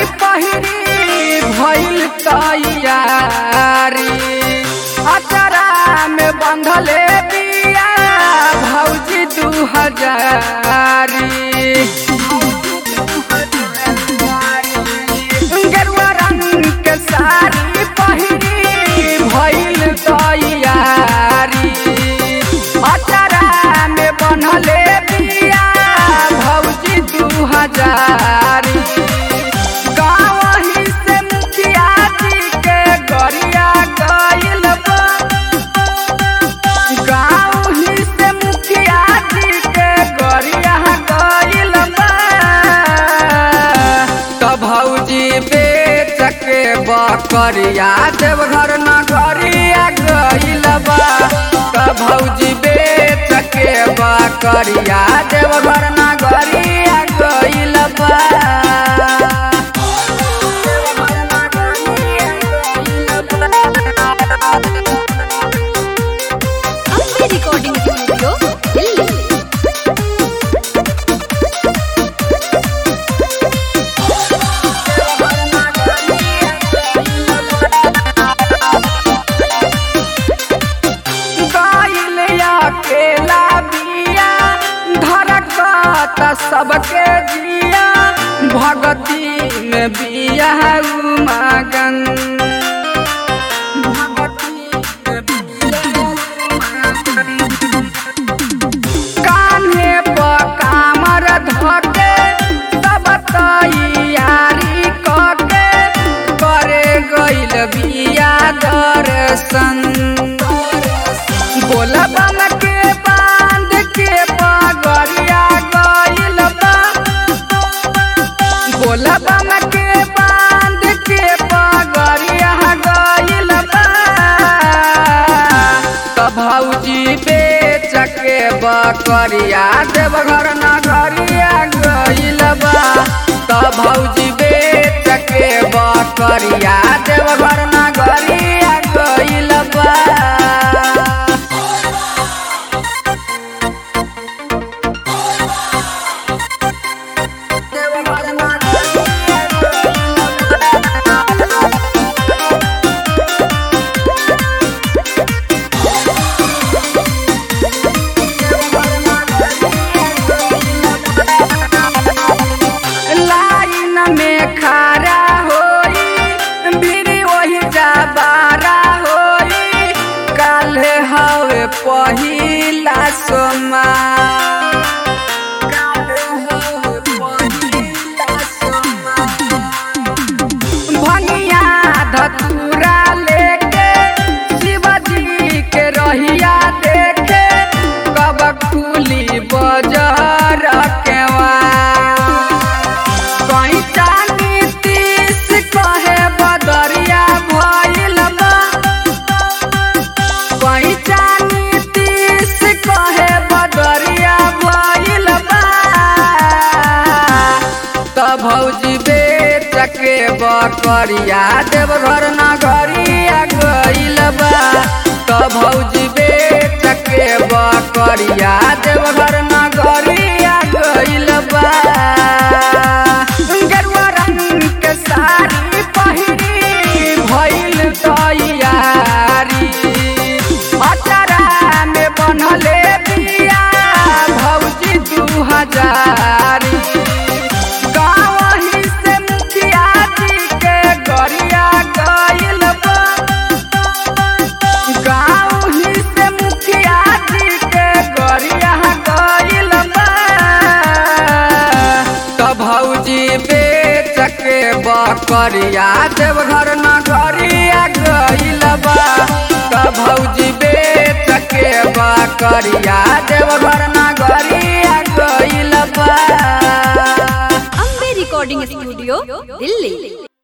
पहिरी भइल तैयारी अचरा में बंधले बिया भौजी दू हजारी गेरुआ रंग के साड़ी पहिरी भइल तैयारी अचरा में बनले बिया भौजी दू हजारी गाँवही से मुखिया जी के गरिया गइल बा गाँवही से मुखिया जी के गरिया गइल बा त भौजी बेच के बकरिया देवघर नगरिया गइल बा त भौजी बेच के बकरिया देवघर नगरिया गइल बा अम्बे रिकॉर्डिंग स्टूडियो दिल्ली गइल अकेला बिया धरकत सबके जिया भगती में बिया उमगन कान्हे पर कामर धके सब तैयारी कके करे गइल बिया दर्शन बोलबम के बांध के पगरिया गइल बा बोलबम के बांध के पगरिया गइल बा त भौजी बेच के बकरिया देवघर नगरिया गइल बा त भौजी बेच के बकरिया देवघर नगरिया गइल बा लाइन में खड़ा होई भीड़ वही जाबारा होई काल्हे हवे पहिला सोमा भंगिया धतूरा लेके शिवजी के रहिया देखे कब खुली बजर केवा कहीं चानी तीस कहे बदरिया भइल बा कहीं चानी तीस कहे बदरिया भइल बा त भौजी बेच के बकरिया देवघर नगरिया गइल बा त भौजी बेच के बकरिया देवघर नगरिया गइल बा गेरुआ रंग के साड़ी पहिरी भइल तैयारी अचरा में बनले बिया भौजी दू हजारी गाँवही से मुखिया जी के गरिया गइल बा गाँवही से मुखिया जी के गरिया गइल बा त भौजी बेच के बकरिया देवघर नगरिया गइल बा त भौजी बेच के बकरिया देवघर नगरिया गइल बा अम्बे रिकॉर्डिंग स्टूडियो दिल्ली